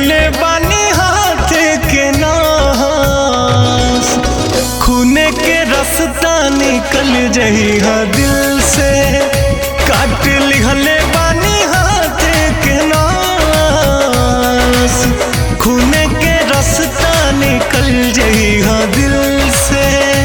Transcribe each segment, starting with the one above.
लिहले बानी हाथ के नास खूने के रास्ता निकल जही हा दिल से काट लिहले बानी हाथ के नास खूने के रास्ता निकल जही हा दिल से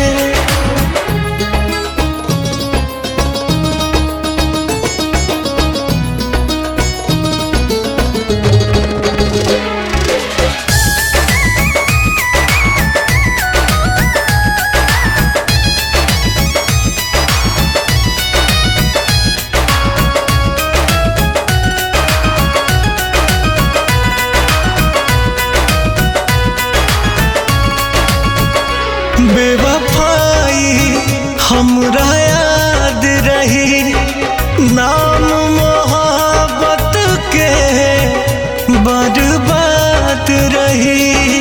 बेवफाई हमरा याद रही नाम मोहब्बत के बर्बाद रही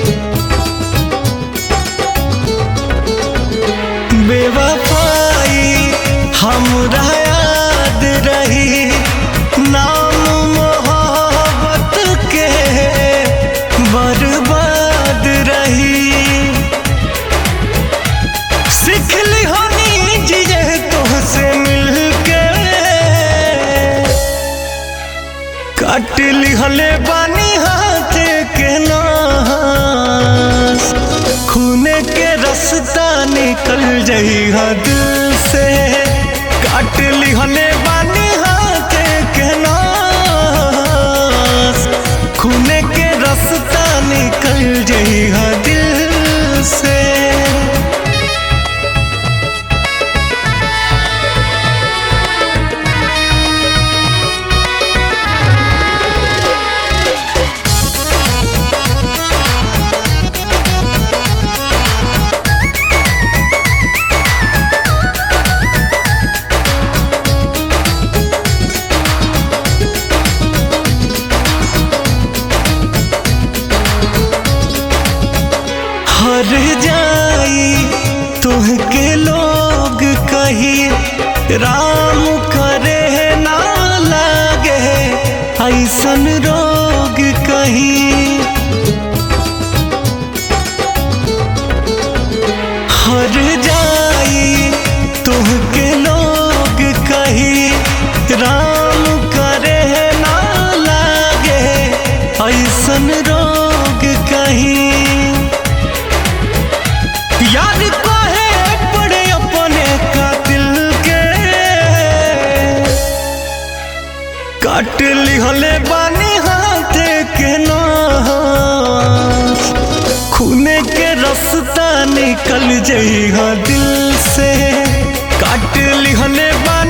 बेवफाई हमरा याद रही नाम मोहब्बत के बर्बाद रही सिखली होनी जिए तुमसे मिलके काट लिहले बानी हाथ के नास खूने के रास्ता निकल जही हा दिल से काट लिहले बानी हाथ के नास खूने के रास्ता निकल जही हा दिल से हर जाई तुहके लोग कही राम करे ना लागे ऐसन रोग कही हर जाई तुहके लोग कही राम करे ना लागे ऐसन रोग कही याद काहे पड़े अपने कातिल के काट लिहले बानी हाथ के नास खूने के रास्ता निकल जई हा दिल से काट लिहले बानी